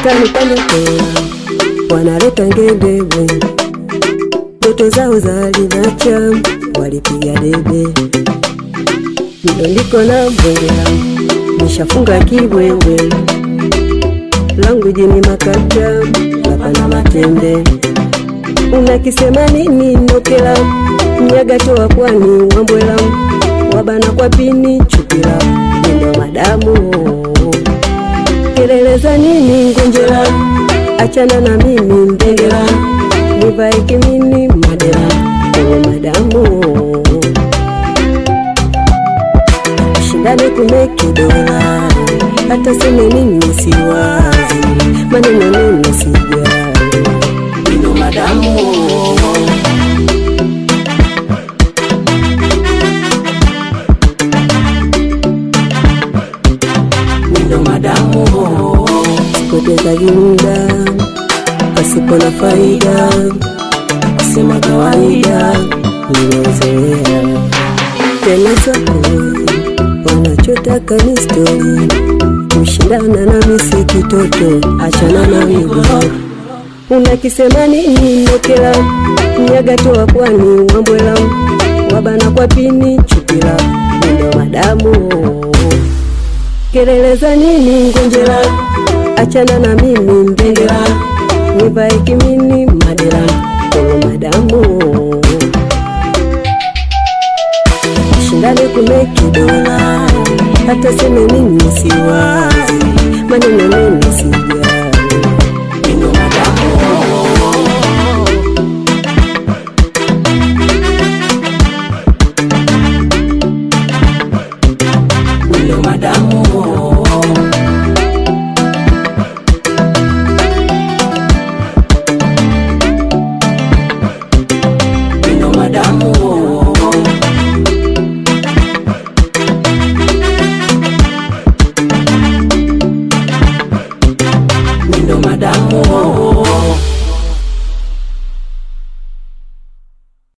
mtani pande tena wanaleta ngendebwe, ndoto zao za linacha walipiga debe, ndo ndiko na mbwela nishafunga kibwebwe langu jini makata lapana matembe unakisema nini nokela mnyaga toa pwani wambwela wabana kwa pini chukila nindo madamu kelele za nini ngonjera achana na mimi ndengela nivae kimini madera uwe madamu shindane kumeki dola hata seme nini siwazi maneno nini sijali Nino madamu Nino madamu poteza muda pasipo na faida kusema kawaida nimezoea tena zako wanachotaka ni stori kushindana na misi kitoto achana na migo unakisema nini nokela mnyaga toa pwani wambwela wabana kwa pini chupila nindo madamu kelele za nini ngonjera achana na mimi ndengera nivae kimini madera kolo madamu shindane kumeki dola hata seme nini siwazi maneno nini sijali Nino madamu Nino madamu Nino madamu